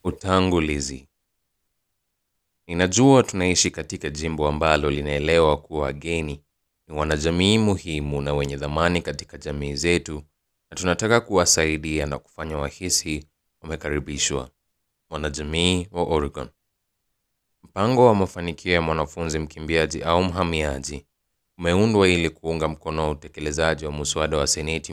Utangulizi. Ninajua tunaishi katika jimbo ambalo linaelewa kuwa wageni ni wanajamii muhimu na wenye dhamani katika jamii zetu na tunataka kuwasaidia na kufanya wahisi wamekaribishwa. Wanajamii wa Oregon. Mpango wa mafanikio ya mwanafunzi mkimbiaji au mhamiaji umeundwa ili kuunga mkono utekelezaji wa muswada wa Seneti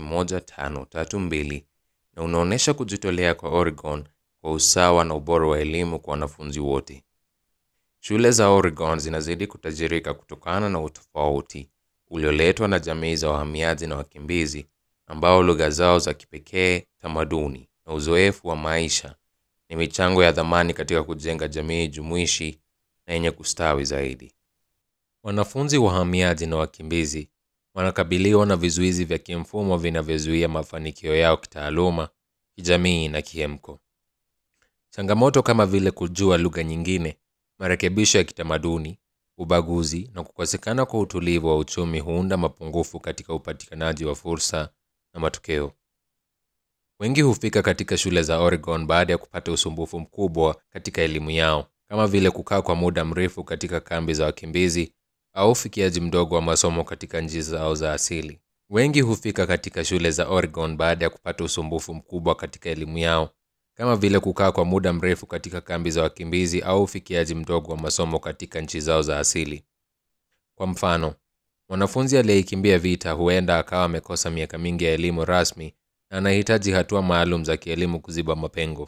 1532 na unaonyesha kujitolea kwa Oregon kwa usawa na ubora wa elimu kwa wanafunzi wote. Shule za Oregon zinazidi kutajirika kutokana na utofauti ulioletwa na jamii za wahamiaji na wakimbizi ambao lugha zao za kipekee, tamaduni na uzoefu wa maisha ni michango ya dhamani katika kujenga jamii jumuishi na yenye kustawi zaidi. Wanafunzi wahamiaji na wakimbizi wanakabiliwa na vizuizi vya kimfumo vinavyozuia mafanikio yao kitaaluma, kijamii na kiemko. Changamoto kama vile kujua lugha nyingine, marekebisho ya kitamaduni, ubaguzi na kukosekana kwa utulivu wa uchumi huunda mapungufu katika upatikanaji wa fursa na matokeo. Wengi hufika katika shule za Oregon baada ya kupata usumbufu mkubwa katika elimu yao, kama vile kukaa kwa muda mrefu katika kambi za wakimbizi au ufikiaji mdogo wa masomo katika nchi zao za asili. Wengi hufika katika shule za Oregon baada ya kupata usumbufu mkubwa katika elimu yao, kama vile kukaa kwa muda mrefu katika kambi za wakimbizi au ufikiaji mdogo wa masomo katika nchi zao za asili. Kwa mfano, mwanafunzi aliyeikimbia vita huenda akawa amekosa miaka mingi ya elimu rasmi na anahitaji hatua maalum za kielimu kuziba mapengo.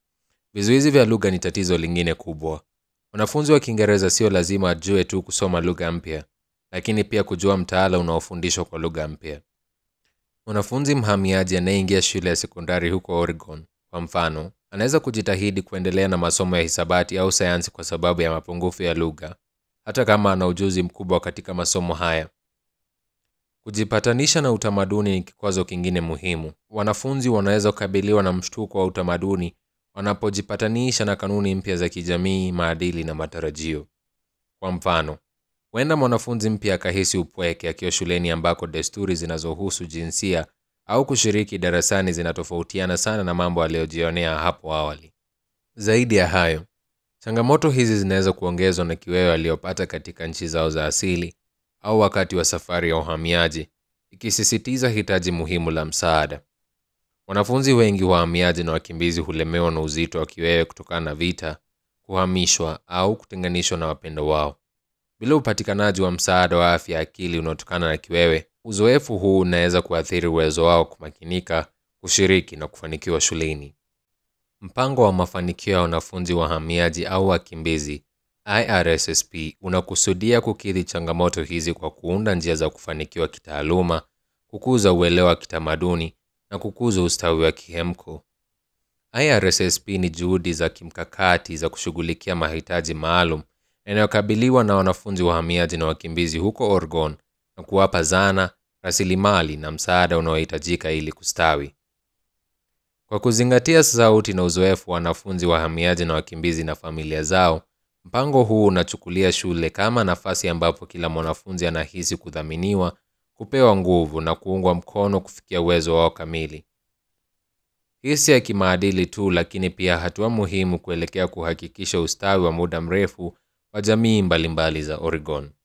Vizuizi vya lugha ni tatizo lingine kubwa. Mwanafunzi wa Kiingereza sio lazima ajue tu kusoma lugha mpya, lakini pia kujua mtaala unaofundishwa kwa lugha mpya. Mwanafunzi mhamiaji anayeingia shule ya sekondari huko Oregon, kwa mfano, anaweza kujitahidi kuendelea na masomo ya hisabati au sayansi kwa sababu ya mapungufu ya lugha, hata kama ana ujuzi mkubwa katika masomo haya. Kujipatanisha na utamaduni ni kikwazo kingine muhimu. Wanafunzi wanaweza kukabiliwa na mshtuko wa utamaduni wanapojipatanisha na kanuni mpya za kijamii, maadili na matarajio. Kwa mfano, huenda mwanafunzi mpya akahisi upweke akiwa shuleni ambako desturi zinazohusu jinsia au kushiriki darasani zinatofautiana sana na mambo aliyojionea hapo awali. Zaidi ya hayo, changamoto hizi zinaweza kuongezwa na kiwewe aliyopata katika nchi zao za asili au wakati wa safari ya uhamiaji, ikisisitiza hitaji muhimu la msaada. Wanafunzi wengi wahamiaji na wakimbizi hulemewa na uzito wa kiwewe kutokana na vita, kuhamishwa au kutenganishwa na wapendo wao. Bila upatikanaji wa msaada wa afya ya akili unaotokana na kiwewe, uzoefu huu unaweza kuathiri uwezo wao kumakinika, kushiriki na kufanikiwa shuleni. Mpango wa mafanikio ya wanafunzi wahamiaji au wakimbizi IRSSP unakusudia kukidhi changamoto hizi kwa kuunda njia za kufanikiwa kitaaluma, kukuza uelewa wa kitamaduni na kukuza ustawi wa kihemko. IRSSP ni juhudi za kimkakati za kushughulikia mahitaji maalum yanayokabiliwa na wanafunzi wahamiaji na wakimbizi huko Oregon na kuwapa zana, rasilimali na msaada unaohitajika ili kustawi. Kwa kuzingatia sauti na uzoefu wa wanafunzi wahamiaji na wakimbizi na familia zao, mpango huu unachukulia shule kama nafasi ambapo kila mwanafunzi anahisi kudhaminiwa, kupewa nguvu na kuungwa mkono kufikia uwezo wao kamili. Hii si ya kimaadili tu, lakini pia hatua muhimu kuelekea kuhakikisha ustawi wa muda mrefu wa jamii mbalimbali za Oregon.